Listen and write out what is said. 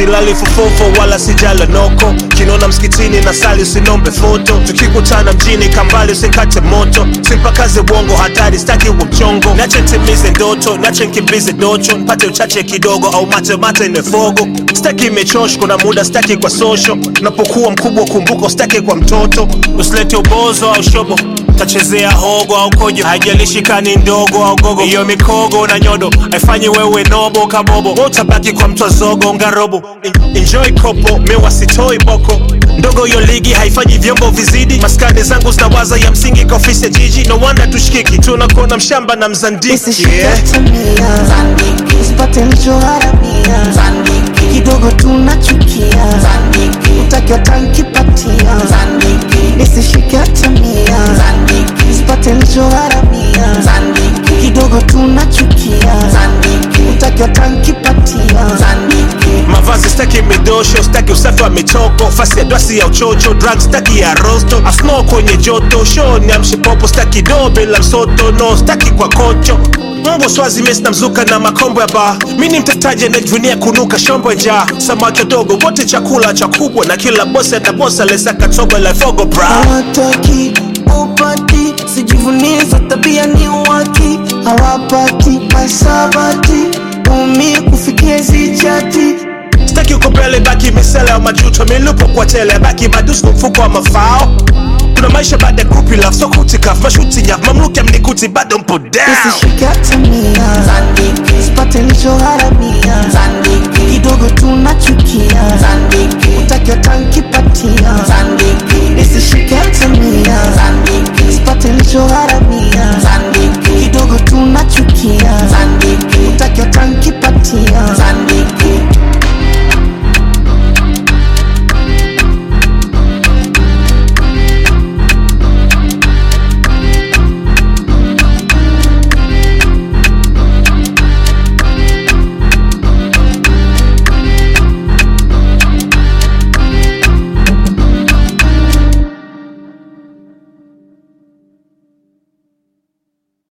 silali fofofo wala sijala noko kinona msikitini na sali usinombe foto tukikutana mjini kambali usikate moto simpakaze bongo hatari staki wa mchongo nache ntimize ndoto nache nkimbize docho mpate uchache kidogo au mate mate nefogo staki imechosh kuna muda staki kwa social unapokuwa mkubwa kumbuka staki kwa mtoto usilete ubozo au shobo tachezea hogo au kojo haijalishi kani ndogo au gogo hiyo mikogo na nyodo haifanyi wewe nobo kabobo Wewe utabaki kwa mtwa zogo ngarobo En- enjoy kopo mewa sitoi boko ndogo hiyo ligi haifanyi vyombo vizidi maskani zangu zinawaza ya msingi kwa ofisi ya jiji no wanda tushikiki tunakona mshamba na mzandiki yeah. Zandiki, usipate nilichoharamia Zandiki, kidogo tunachukia Zandiki, utakiwa tankipatia Zandiki, nisishike hata mia Zandiki, usipate nilichoharamia Zandiki, kidogo tunachukia Zandiki, utakiwa tankipatia Zandiki, mavazi staki midosho staki usafi wa mitoko fasi ya dwasi ya uchocho drug staki ya rosto asno kwenye joto show ni amshipopo staki do bila msoto no staki kwa kocho mbwa swazi mesi na mzuka na makombo ya baa mi ni mtetaji anajivunia kunuka shombo ya njaa samaki dogo wote chakula cha kubwa na kila bosi atabosa lesaka tobo la fogo bra hawataki upati sijivunie za tabia ni waki hawapati masabati umi kufikia zichati staki uko mbele baki misele au majuto milupo kwa tele baki madusu mfuko wa mafao kuna maisha baada ya kupi love so kutikaf mashuti nyaf mamluki amnikuti bado mpo down isishike hata mia Zandiki, sipate nilichoharamia Zandiki, kidogo tunachukia Zandiki, utakiwa tankipatia Zandiki, isishike hata mia